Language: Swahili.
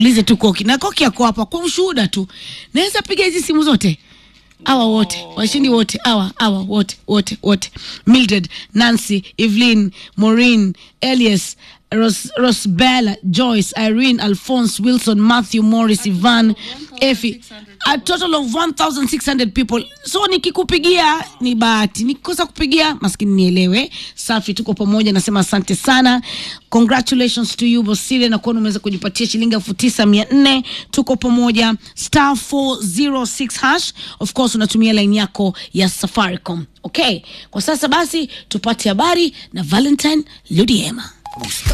lize tu koki na koki yako hapa kwa ushuhuda tu naweza piga hizi simu zote awa wote washindi wote awa awa wote wote wote mildred nancy evelyn maureen elias Ros, rosbella joyce irene alphonse wilson matthew morris ivan efi a total of 1600 people so nikikupigia ni bahati nikikosa kupigia maskini nielewe safi tuko pamoja nasema asante sana congratulations to you bosile na kuona umeweza kujipatia shilingi elfu tisa mia nne tuko pamoja star 406 hash of course unatumia line yako ya safaricom okay kwa sasa basi tupate habari na valentine ludiema